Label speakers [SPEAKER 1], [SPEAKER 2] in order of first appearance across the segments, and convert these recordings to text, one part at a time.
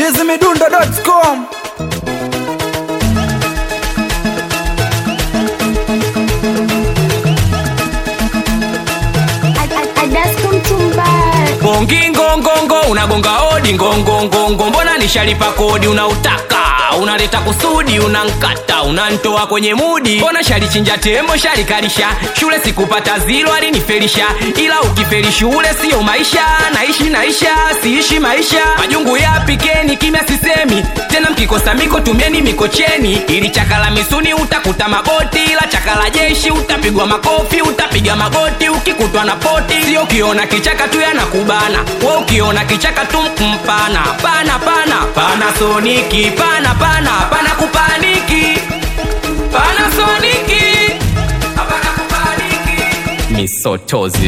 [SPEAKER 1] chizimidundo.com
[SPEAKER 2] Gongi ngongongo unagonga odi ngongongongo, mbona nishalipa kodi unautaka unaleta kusudi unankata unantoa kwenye mudi, mbona shalichinja tembo shalikalisha shule sikupata zilo alinifelisha, ila ukifeli shule siyo maisha, naishi naisha siishi maisha majungu yapikeni kimya sisemi tena, mkikosa miko tumieni mikocheni, ili chakala misuni utakuta magoti, ila chakala jeshi utapigwa makofi utapiga magoti ukikutwa na poti, sio ukiona kichaka tu yanakubana we ukiona kichaka tu mpana pana pana pana soniki pana pana pana kupaniki pana soniki hapana kupaniki misotozi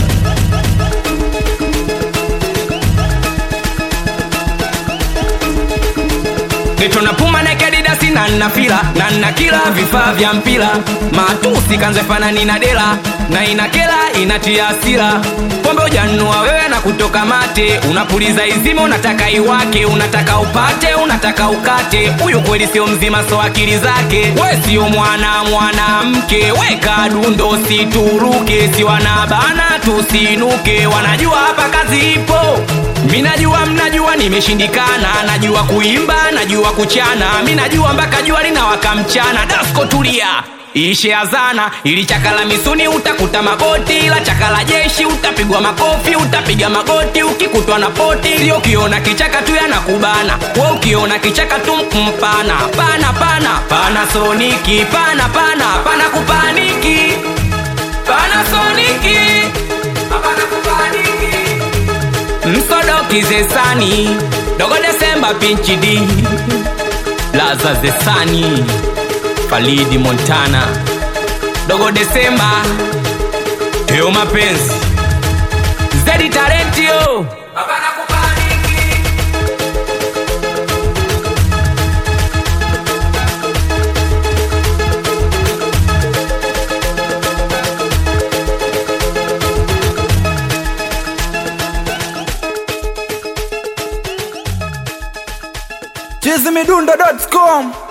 [SPEAKER 2] Geto na puma na kadidasi na nafila na nakila vifaa vya mpira matusi kanze fanani na dela na inakela inatia asira pombe ujanua wewe na kutoka mate unapuliza izima unataka iwake unataka upate unataka ukate huyu kweli sio mzima so akili zake we sio mwana mwanamke weka dundo situruke si wanabana tusinuke wanajua hapa kazi ipo mi najua mnajua nimeshindikana najua kuimba najua kuchana mi najua mpaka jua linawaka mchana dasko tulia ishe azana ili chakala misuni utakuta magoti ila chakala jeshi utapigwa makofi utapiga magoti ukikutwa na poti sio ukiona kichaka tu yanakubana we ukiona kichaka tu mpana pana pana pana soniki pana pana pana kupaniki pana soniki hapana kupaniki msodoki zesani dogo desemba pinchi d laza zesani falidi montana dogo desemba teo mapenzi zedi talentio hapana kupaniki
[SPEAKER 1] chizimidundo.com